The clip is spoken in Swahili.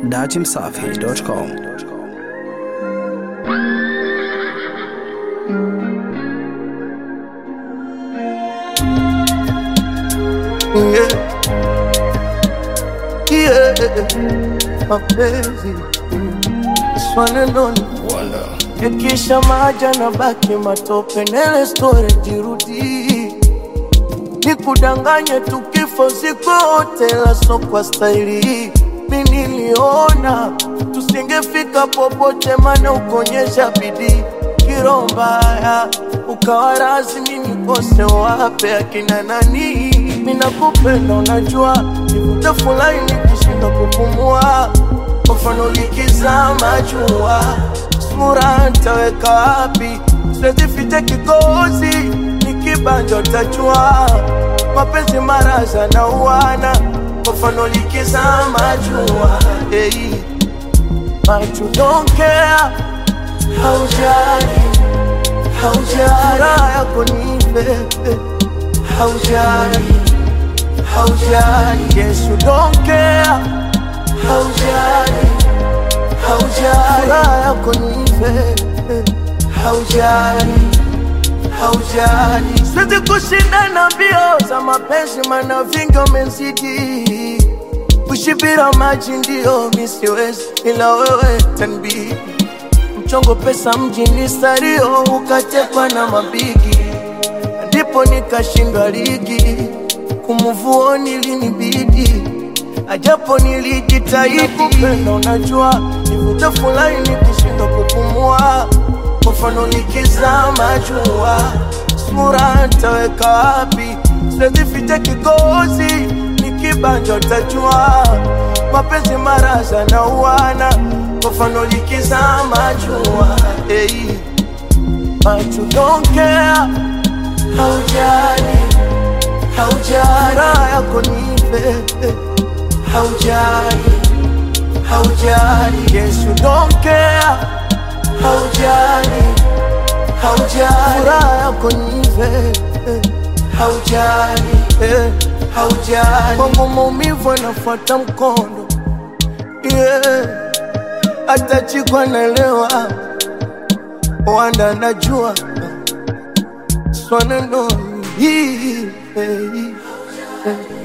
datimsafi.com. Yeah. Yeah. Mapenzi swanenoni yakisha maja na baki matope nele store jirudi nikudanganye tukifo zikote laso kwa staili mi niliona tusingefika popote mana ukonyesha bidii kiro mbaya ukawa rasmi nikose wape akina nani minakupenda unajua nivute fulani nikishinda kupumua kwa mfano likizama jua sura ntaweka wapi siwezi ficha kikozi nikibanja utajua mapenzi maraza na uwana kwa mfano likizama jua hey. But you don't care haujali haujali raha yako ni pepe haujali haujali yes you don't care haujali haujali raha yako ni pepe haujali haujali siwezi kushindana mbio za mapenzi mana vingi umezidi kushibira maji ndio misiwezi ila wewe tanbidi mchongo pesa mjini sario ukatekwa na mabigi ndipo nikashindwa ligi kumuvuoni linibidi ajapo nilijitahidi kupenda unajua nivute fulani nikishindwa kupumua kwa mfano nikizama jua sura ntaweka wapi siwezi ficha kigozi nikibanja utajua mapenzi maraza na uwana kwa mfano likizama jua hey. But you don't care haujali haujali raha yako ni pepe haujali haujali yes you don't care haujali haujali raha yako ni pepe haujali eh, haujali kwangu maumivu anafuata mkondo yeah. hata chikwa naelewa wanda najua swaneno hii hey, hey.